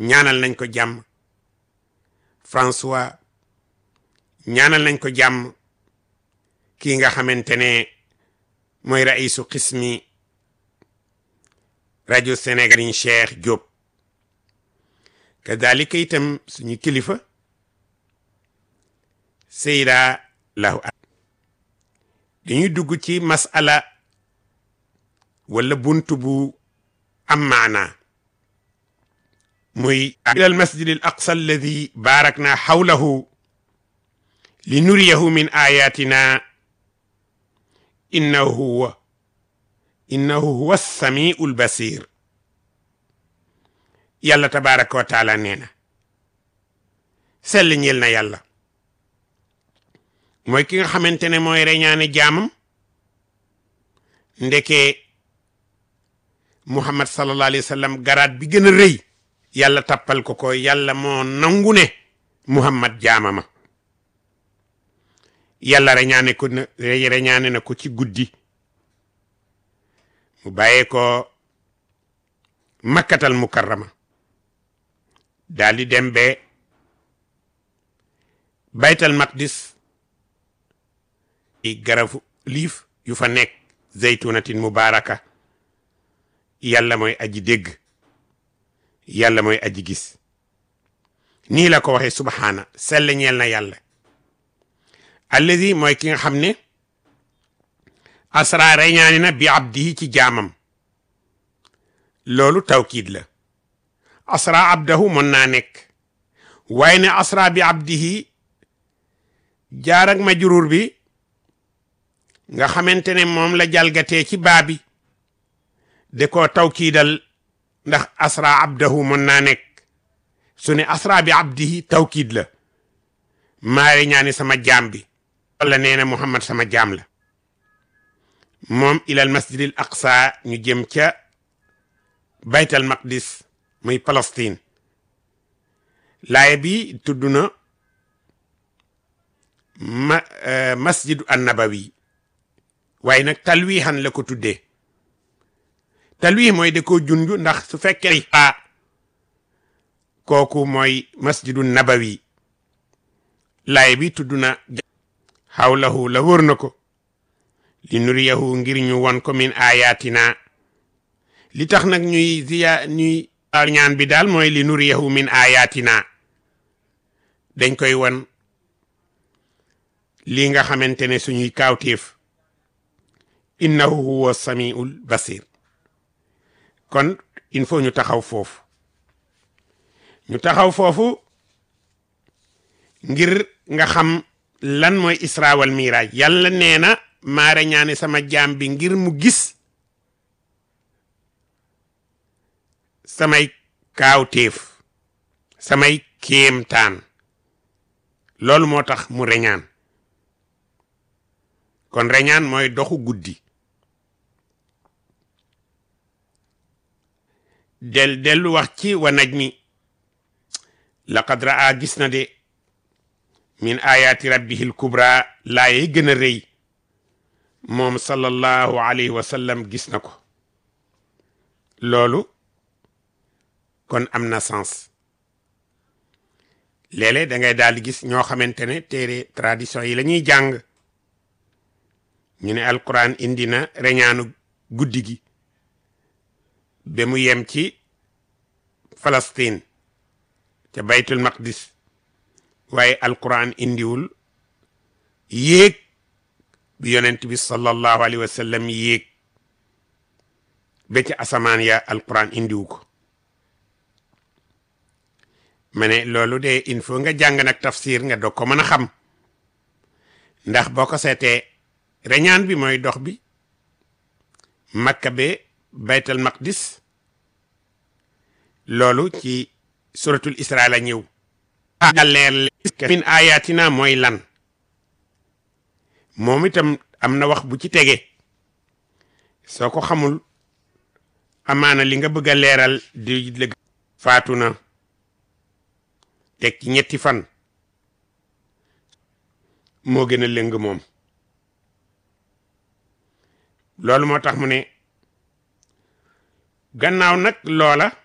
ñaanal nañ ko jàmm François ñaanal nañ ko jàmm kii nga xamante ne mooy raisu xismi rajo Sénégal Cheikh Diop kadalika itam suñu kilifa Seyda lahu dañuy dugg ci masala wala buntu bu am maana muy ilal masjid al aqsa alladi barakna xawlahu li nuriyahu min ayatina innahu huwa innahu huwa samiu lbasir yàlla tabaraka wa taala nee na sell ñeel na yàlla mooy ki nga xamante ne mooy reñaane jaamam ndeke muhammad sallallahu alayhi wa sallam garaat bi gën a rëy yàlla tappal ko ko yàlla moo nangu ne muhammad jaamama yàlla reñaane ko na reñaane na ko ci guddi mu bàyyee ko makkatal mukarrama daal di dem be baytal maqdis i garafu liif yu fa nekk zeytunatin mubaraka yàlla mooy aji dégg yàlla mooy aji gis nii la ko waxee subhaana sell ñeel na yàlla allazi mooy ki nga xam ne asra reñaani na bi abdihi ci jaamam loolu tawkiid la asra abdahu mën naa nekk waaye ne asra bi abdihi jaar ak majruur bi nga xamante ne moom la jalgatee ci baabi de ko tawkiidal ndax asra abdahu mën naa nekk su ne asra bi abdihi tawkiid la maare ñaani sama jaam bi walla nee na muhammad sama jaam la moom ilal masjidil aqsa ñu jëm ca baytal maqdis muy Palestine laaya bi tudd na ma masjidu annabawi waaye nag talwiixan la ko tuddee talwiix mooy da ko junj ndax su fekkee a kooku mooy masjidu nabawi laaya bi tudd na xawlahu la wër na ko li nuriyahu ngir ñu won ko min ayatina li tax nag ñuy ziya ñuy ñaan bi daal mooy li nuriyahu min ayatina dañ koy won lii nga xamante ne suñuy kaawteef innahu huwa samiul basir kon il faut ñu taxaw foofu ñu taxaw foofu ngir nga xam lan mooy isra wal miraaj yàlla nee na maare ñaane sama jaam bi ngir mu gis samay kaawteef samay kéemtaan loolu moo tax mu reñaan kon reñaan mooy doxu guddi del dellu wax ci wa najmi laqad raa gis na de min ayaati rabbihil kubra laayey gën a rëy moom sallallahu alayhi wa sallam gis na ko loolu kon am na sens léeg-léeg da ngay daal di gis ñoo xamante ne téere tradition yi la ñuy jàng ñu ne alquran indi na reñaanu guddi gi ba mu yem ci Palestine ca baytul maqdis waaye alquran indiwul yéeg bi yonent bi sallallahu alayhi wa sallam yéeg ba ca asamaan ya alquran indiwu ko ma ne loolu de il faut nga jàng nag tafsir nga doog ko mën a xam ndax boo ko seetee reñaan bi mooy dox bi makka be baytal maqdis loolu ci suratul isra la ñëw leer min ayatina mooy lan moom itam am na wax bu ci tege soo ko xamul amaana li nga bëgg a leeral di lëg faatu na teg ci ñetti fan moo gën a lëng moom loolu moo tax mu ne gannaaw nag loola